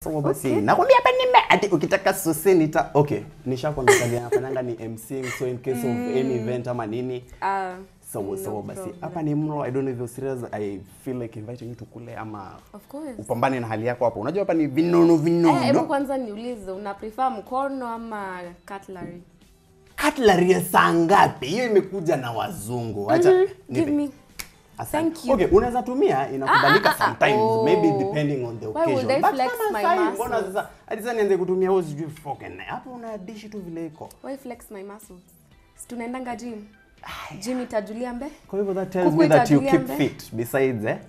So basi Okay. nakwambia hapa nime ati ukitaka sose nita okay nishakwambia kazi nafanyanga ni MCing so in case of any event ama nini Ah, sawa no sawa basi problem. hapa ni mlo I don't know if you're serious I feel like inviting you to kule ama Of course. upambane na hali yako hapo unajua hapa ni vinono Eh, hebu vinono kwanza niulize una prefer mkono ama cutlery? cutlery ya saa ngapi hiyo imekuja na wazungu acha Mhm, nipe. Give me. Asante. Thank you. Okay, unaweza tumia inakubalika Ah, ah, ah, sometimes oh. maybe depending on the Why would occasion. I But flex kama my sahi, muscles? mbona sasa hadi sasa nianze kutumia wewe sijui fork and knife. Hapo una dish tu vile iko. Why flex my muscles? Si tunaendanga gym. Gym itajulia mbe. Kwa hivyo that tells Kuku me that you itajulia keep mbe. fit besides eh.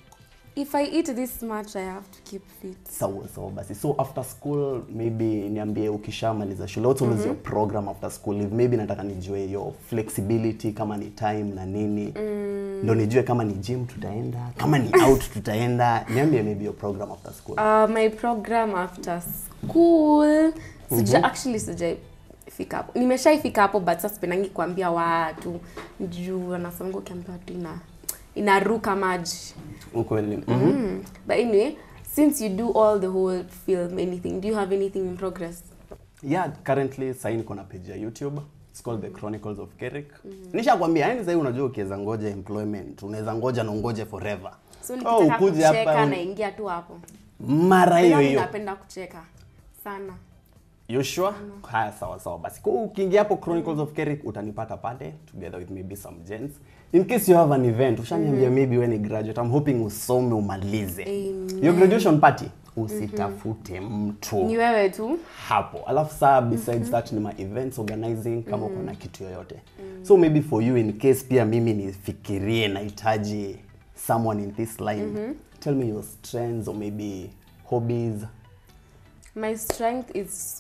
If I eat this much I have to keep fit. Sawa sawa basi. So after school maybe niambie ukishamaliza shule what was your program after school? If maybe nataka nijue your flexibility kama ni time na nini. Ndo nijue kama ni gym tutaenda, kama ni out tutaenda. Niambie maybe your program after school. Uh, my program after school sija actually sija fika hapo nimeshaifika hapo but sasa sipendangi kuambia watu juu anasemanga ukiambia watu ina inaruka maji Ukweli. Mhm. mm. but anyway since you do all the whole film anything do you have anything in progress Yeah, currently sasa niko na page ya YouTube. It's called The Chronicles of Kerik. Nishakwambia yani sasa unajua ukiweza ngoja employment, unaweza ngoja na ungoje forever. so Oh, nikitaka ukuje hapa kucheka un- naingia tu hapo mara hiyo Yaani hiyo. napenda kucheka sana You sure? Haya sawa sawa basi. Kwa hiyo ukiingia hapo Chronicles of Kerik utanipata pale together with maybe some gents. In case you have an event, ushaniambia maybe wewe ni graduate. I'm hoping usome umalize. Amen. Your graduation party usitafute mtu. ni wewe tu hapo alafu saa besides that ni ma events organizing kama uko na kitu yoyote so maybe for you in case pia mimi nifikirie nahitaji someone in this line tell me your strengths or maybe hobbies my strength is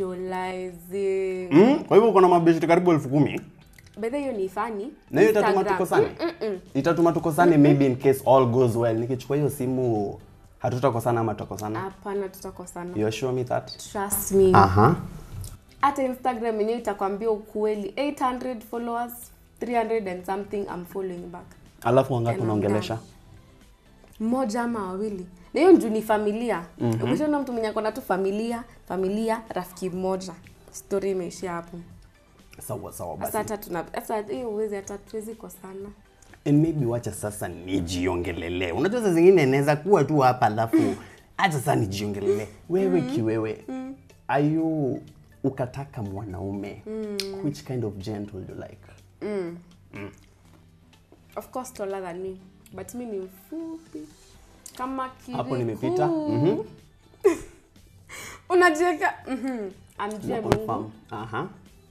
socializing mm? kwa hivyo uko na mabeshte karibu elfu kumi bedhe hiyo ni fani na hiyo itatuma Instagram. tukosane itatuma tukosane maybe in case all goes well nikichukua hiyo simu hatutakosana ama tutakosana hapana tutakosana you assure me that trust me aha hata instagram yenyewe itakwambia ukweli 800 followers 300 and something I'm following back alafu wangapi And I'm unaongelesha mmoja ama wawili na hiyo njuu ni familia mm-hmm. ukishaona mtu mwenye akona tu familia familia rafiki mmoja story imeishia hapo sawa sawa sasa basi hata tuna sasa hiyo uwezi hata tuwezi kosana And maybe wacha sasa nijiongelele. Unajua saa zingine inaweza kuwa tu hapa alafu acha sasa nijiongelele. Wewe kiwewe. Are you ukataka mwanaume? Which kind of gent will you like? of course taller than me but mi ni mfupi kama kiriku. Hapo nimepita. Mhm. unajiweka mhm. amjue Confirm. mungu Aha.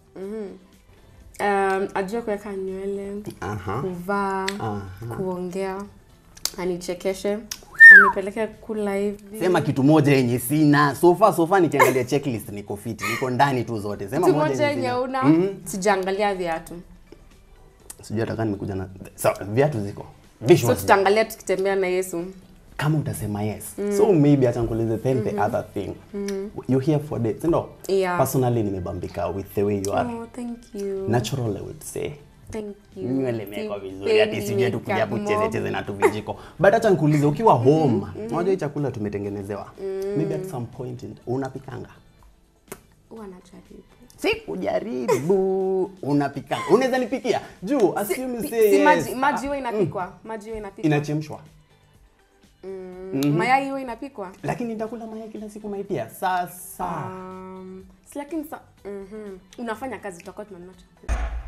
um, ajue kuweka nywele Aha. kuvaa Aha. kuongea anichekeshe anipeleke kula hivi Sema kitu moja yenye sina. So far so far nikiangalia checklist niko fit. Niko ndani tu zote. Sema Kitu moja moja yenye yenye sina. una sijaangalia viatu Sijui hata kama nimekuja na sawa, viatu ziko. so Visuals. tutaangalia tukitembea na yesu kama utasema yes so maybe acha nikuulize then the other thing you here for dates ndo Yeah. personally nimebambika with the way you are oh, thank you natural i would say thank you nywele imewekwa vizuri hati Sipendi sijui tu kuja hapo makeup cheze cheze na tu vijiko but acha nikuulize ukiwa home unajua hii chakula tumetengenezewa maybe at some point in, unapikanga huwa najaribu si kujaribu unapikanga unaweza nipikia juu assume Si- say si yes maji maji huwa inapikwa maji huwa inapikwa inachemshwa mayai huwa inapikwa lakini nitakula mayai kila siku mai pia sasa um, si lakini sa mhm. unafanya kazi tutakuwa tunanunua chakula